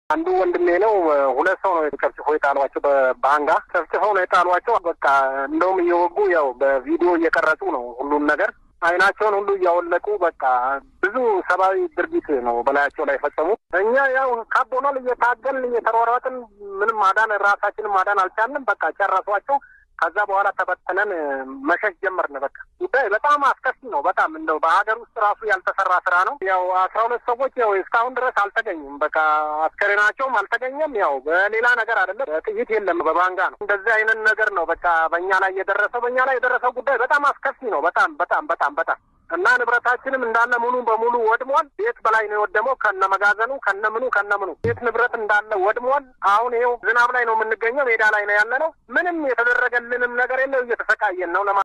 አንዱ ወንድሜ ነው። ሁለት ሰው ነው ጨፍጭፎ የጣሏቸው በባንጋ ጨፍጭፈው ነው የጣሏቸው። በቃ እንደውም እየወጉ ያው በቪዲዮ እየቀረጹ ነው ሁሉን ነገር አይናቸውን ሁሉ እያወለቁ በቃ ብዙ ሰብአዊ ድርጊት ነው በላያቸው ላይ ፈጸሙ። እኛ ያው ካቦናል እየታገልን እየተሯሯጥን ምንም ማዳን ራሳችንን ማዳን አልቻልንም። በቃ ጨረሷቸው። ከዛ በኋላ ተበተነን መሸሽ ጀመርን። በቃ ጉዳይ በጣም አስከፊ ነው። በጣም እንደው በሀገር ውስጥ ራሱ ያልተሰራ ስራ ነው። ያው አስራ ሁለት ሰዎች ያው እስካሁን ድረስ አልተገኙም። በቃ አስከሬናቸውም አልተገኘም። ያው በሌላ ነገር አይደለም፣ ጥይት የለም፣ በባንጋ ነው። እንደዚህ አይነት ነገር ነው በቃ በእኛ ላይ የደረሰው በእኛ ላይ የደረሰው ጉዳይ በጣም አስከፊ ነው። በጣም በጣም በጣም በጣም እና ንብረታችንም እንዳለ ሙሉ በሙሉ ወድሟል። ቤት በላይ ነው የወደመው ከነ መጋዘኑ ከነ ምኑ ከነ ምኑ ቤት ንብረት እንዳለ ወድሟል። አሁን ይኸው ዝናብ ላይ ነው የምንገኘው፣ ሜዳ ላይ ነው ያለ ነው። ምንም የተደረገልንም ነገር የለው፣ እየተሰቃየን ነው ለማ